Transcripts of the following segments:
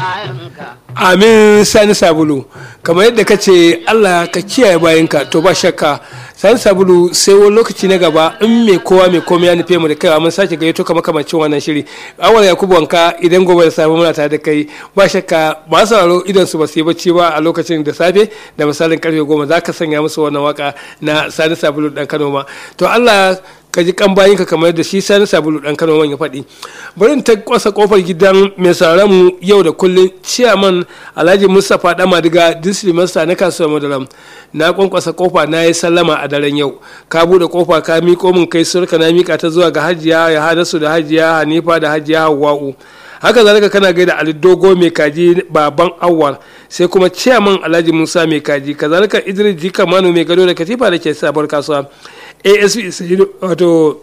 amin sani sabulu kamar yadda ka ce allah ka kiyaye bayanka to ba shakka sani sabulu sai wani lokaci na gaba in mai kowa mai komai ya nufe mu da kai mun sake gayyato kamar kamancin wannan shiri awal yakubu wanka idan gobe da safe muna tare da kai ba shakka ba sauraro idan su ba su yi bacci ba a lokacin da safe da misalin karfe goma za ka sanya musu wannan waka na sani sabulu dan kano ma to allah ka ji kan bayinka kamar yadda shi sani sabulu dan kano man ya faɗi bari ta kwasa kofar gidan mai sauran mu yau da kullun ciyaman alhaji mustapha dama diga district master na kasuwar madaram na kwankwasa kofa na yi sallama a daren yau ka bude kofa ka miko min kai surka na mika ta zuwa ga hajiya ya hadasu da hajiya hanifa da hajiya hawa'u haka zalika kana gaida ali dogo mai kaji baban awwal sai kuma ciyaman alhaji musa mai kaji kazalika idris jika manu mai gado da katifa da ke sabuwar kasuwa asp sayidu wato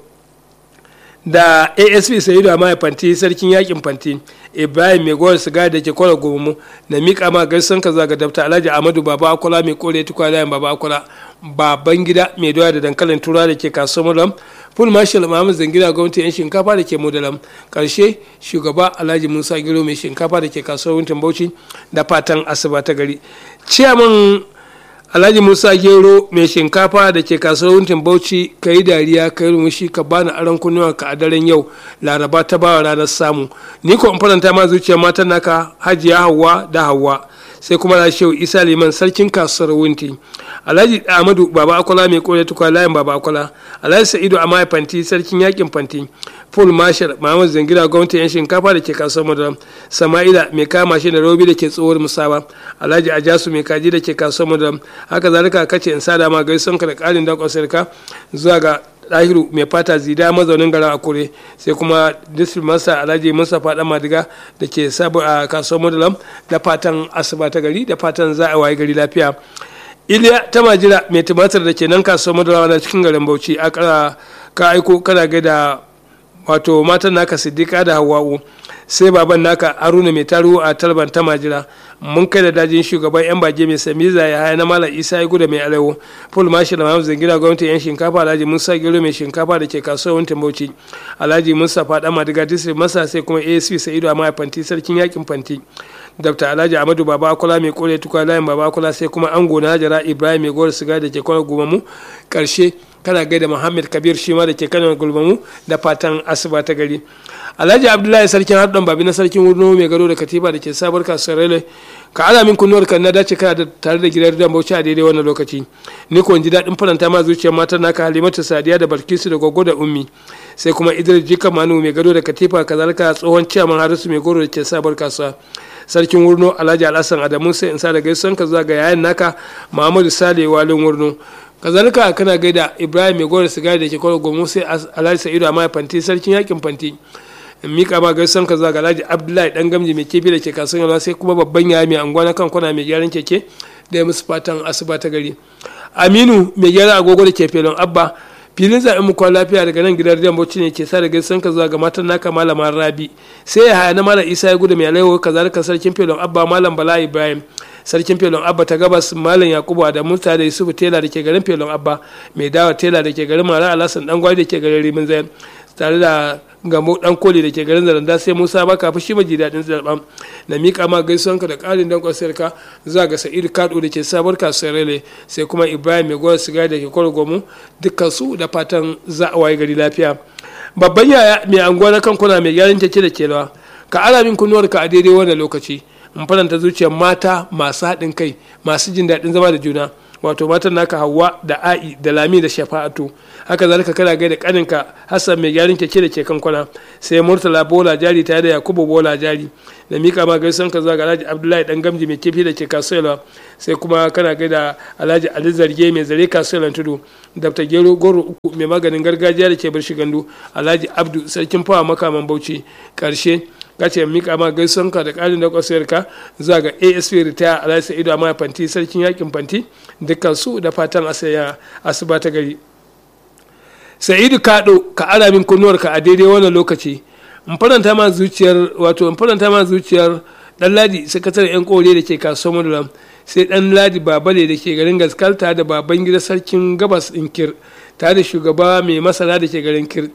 da asp sayidu amma fanti sarkin yakin fanti ibrahim mai gowar siga da ke kwara gomu na miƙa ma gaisan ka zaga dabta alhaji amadu baba akola mai kore tukwa layin baba akola baban gida mai doya da dankalin tura da ke kasuwar mulam full marshal mahamud zangida gwamnati yan shinkafa da ke mudalam karshe shugaba alhaji musa giro mai shinkafa da ke kasuwar wuntin bauchi da fatan asuba ta gari ciyaman alhaji musa gero mai shinkafa da ke kasuwar wuntin bauchi ka yi dariya ka yi rumushi ka bani aron kunnuwa ka a daren yau laraba ta bawa ranar samu ni ko in faranta ma zuciyar matan naka hajiya hawa da hawa sai kuma na shehu isa liman sarkin kasuwar wunti alhaji ahmadu baba akwala mai kore tukwa layin baba akwala alhaji sa'idu a fanti sarkin yakin fanti full marshal muhammad zangira gwamnati yan shinkafa da ke kasuwar madaram sama'ila mai kama shi da robi da ke tsohuwar musaba alhaji ajasu mai kaji da ke kasuwar madaram haka zalika kace in sada ma gaison ka da karin dakon sarka zuwa ga ɗahiru mai fata zida mazaunin garin akure sai kuma district master alhaji mustapha dan madiga da ke sabu a kasuwar madalam da fatan asuba ta gari da fatan za a waye gari lafiya iliya ta majira mai tumatir da ke nan kasuwar madalam na cikin garin bauchi a ka aiko kana gaida wato matan naka siddiqa da hawa'u sai baban naka haruna mai taro a talban ta majira mun kai da dajin shugaban yan bage mai samiza ya haya na malam isa ya guda mai alewo full marshal mahamud zangira gwamnati yan shinkafa alhaji musa gero mai shinkafa da ke kasuwar wuntin bauchi alhaji musa fada madiga district masa sai kuma asp sa'idu a fanti sarkin yakin fanti dr alhaji amadu baba akula mai kore tukwa layin baba akula sai kuma ango na hajara ibrahim mai gora siga da ke kwanar gumamu karshe kana gaida muhammad kabir shi ma da ke kanan gulmamu da fatan asuba ta gari alhaji abdullahi sarkin haɗin babi na sarkin wurno mai gado da katiba da ke sabar kasuwar rele ka ala min kunnuwar kan na dace kana da tare da gidan dan bauchi a daidai wannan lokaci ni ko ji daɗin faranta ma zuciyar matan naka halimatu sadiya da balkisu da gogo da ummi sai kuma idris jika manu mai gado da katifa kazalika tsohon ciyaman harisu mai goro da ke sabar kasuwa sarkin wurno alhaji alhassan adamu sai in sa da gaisuwan ka zuwa ga yayan naka muhammadu sale walin wurno kazalika kana gaida ibrahim mai gora sigari da ke kwaro gomo sai alhaji sa'idu amma fanti sarkin yakin fanti in mika ma gaisuwan ka zuwa ga alhaji abdullahi dan gamji mai kefi da ke kasuwan yalwa sai kuma babban yaya mai anguwa na kan kwana mai gyaran keke da ya musu fatan asuba ta gari aminu mai gyara agogo da ke felon abba filin zaɓen mu kwan lafiya daga nan gidan rediyon bauchi ne ke sa da gaisan ka zuwa ga matan naka malama rabi sai ya haya na malam isa ya gudu mai alaiwa kazalika sarkin felon abba malam bala ibrahim sarkin felon abba ta gabas malam yakubu da musa da yusufu tela da ke garin felon abba mai dawa tela da ke garin mara alasan dan gwari da ke garin rimin zayan tare da gamo dan koli da ke garin zaranda sai musa baka fi shi maji daɗin zaɓen na miƙa ma gaisuwanka da ƙarin dan kwasarka zuwa ga sa'id kado da ke sabuwar kasuwar rele sai kuma ibrahim mai gwar sigari da ke kwaro gomu dukkan su da fatan za a waye gari lafiya babban yaya mai anguwa na kankuna mai gyaran keke da kelawa ka ala min kunnuwarka a daidai wannan lokaci in faranta zuciyar mata masu haɗin kai masu jin daɗin zama da juna wato matan naka hawa da a'i da lami da shafa'atu haka zalika kana gaida kaninka hassan mai gyaran keke da ke kankwana sai murtala bola jari tare da yakubu bola jari da mika ma gaisan ka zuwa ga alhaji abdullahi dan gamji mai kifi da ke kasuwa sai kuma kana gaida alhaji ali zarge mai zare kasuwa tudu dr gero goro uku mai maganin gargajiya da ke bar gandu alhaji abdu sarkin fawa makaman bauchi karshe kace mika ma gaisuwanka da ƙarin da kwasayarka zuwa ga asp ritaya alhaji sa'idu amma fanti sarkin yakin fanti dukkan su da fatan asaya asuba ta gari sa'idu kaɗo ka ara min kunnuwarka a daidai wannan lokaci in faranta ma zuciyar wato in faranta ma zuciyar dan ladi sakataren yan kore da ke kasuwar madulam sai dan ladi babale da ke garin gaskalta da baban gida sarkin gabas inkir tare da shugaba mai masana da ke garin kir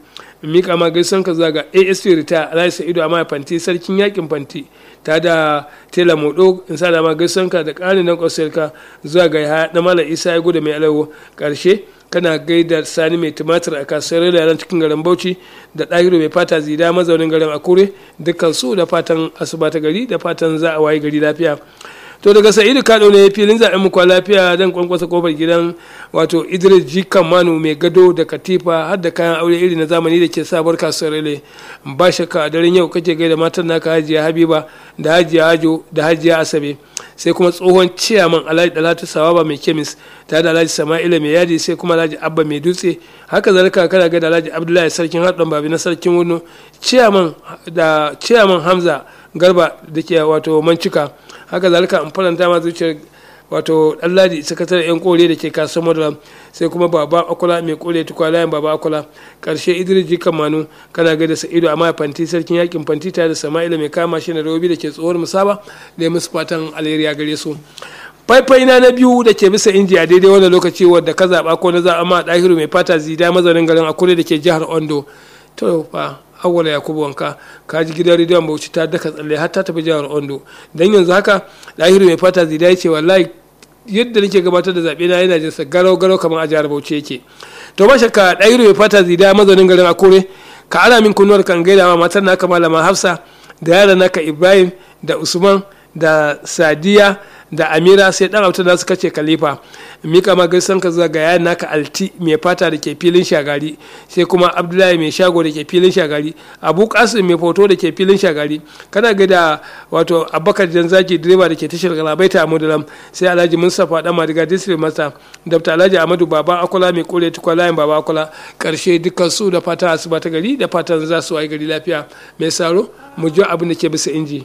mika ma gaisan ka zuwa ga asp rita alhaji sa'idu amma fanti sarkin yakin fanti ta da tela modo in sa da ma gaisan ka da ƙarin nan kwasar ka zuwa ga ya na mala isa ya gudu mai alawo ƙarshe kana gaida sani mai tumatir a kasuwar yaran cikin garin bauchi da ɗahiru mai fata zida mazaunin garin akure dukkan su da fatan asuba ta gari da fatan za a waye gari lafiya to daga sa'idu kado ne filin zaɓen mu kwa lafiya dan kwankwasa kofar gidan wato idris jikan manu mai gado da katifa har da kayan aure iri na zamani da ke sabuwar kasuwar rele ba shakka a daren yau kake gaida matan naka hajiya habiba da hajiya hajo da hajiya asabe sai kuma tsohon ciyaman alhaji dalatu sawaba mai kemis tare da alhaji sama'ila mai yadi sai kuma alhaji abba mai dutse haka zalika kana ga da alhaji abdullahi sarkin haɗin babi na sarkin wurno ciyaman da ciyaman hamza garba da ke wato mancika haka zalika in faranta ma zuciyar wato ɗanladi sakataren yan kore da ke kasuwar madara sai kuma baba akula mai kore tukwa layin baba akula karshe idris jikan manu kana ga da sa'ido amma fanti sarkin yakin fanti tare da sama'ila mai kama shi na robi da ke tsohuwar musaba da musu fatan alheri gare su faifai na na biyu da ke bisa inji a daidai wannan lokaci wadda ka zaɓa ko na zaɓa ma ɗahiru mai fata zida mazaunin garin akure da ke jihar ondo to fa awwala yakubu wanka ka ji gidan rediyon bauchi ta daka tsalle har ta tafi jihar ondo dan yanzu haka ɗahiru mai fata zida ya ce wallahi yadda nake gabatar da zaɓe na yana jinsa garau garau kamar a jihar bauchi yake to ba shakka ɗahiru mai fata zida mazaunin garin akure ka ana min kunnuwar kan gaida ma matar naka malama hafsa da yaran naka ibrahim da usman da sadiya da amira sai dan auta da suka ce khalifa mika ma gaisan ka zuwa ga yayan naka alti mai fata da ke filin shagari sai kuma abdullahi mai shago da ke filin shagari abu kasim mai foto da ke filin shagari kana ga da wato abubakar janzaki direba da ke tashar galabaita a mudulam sai alhaji mustapha dan madiga district master dr alhaji amadu baba akola mai kore tukwa layin baba akola karshe dukkan su da fata asuba ta gari da fatan za su wayi gari lafiya mai saro mu ji abin da ke bisa inji.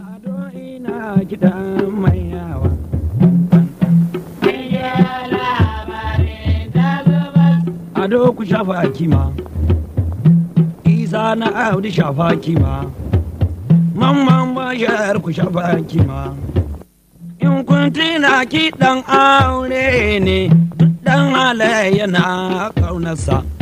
kiɗan mai yawa. Ado ku shafa kima, Isa na Audu shafa kima, Mamman bashar ku shafa kima. In kun tina kiɗan aure ne, ɗan halayya na ƙaunarsa.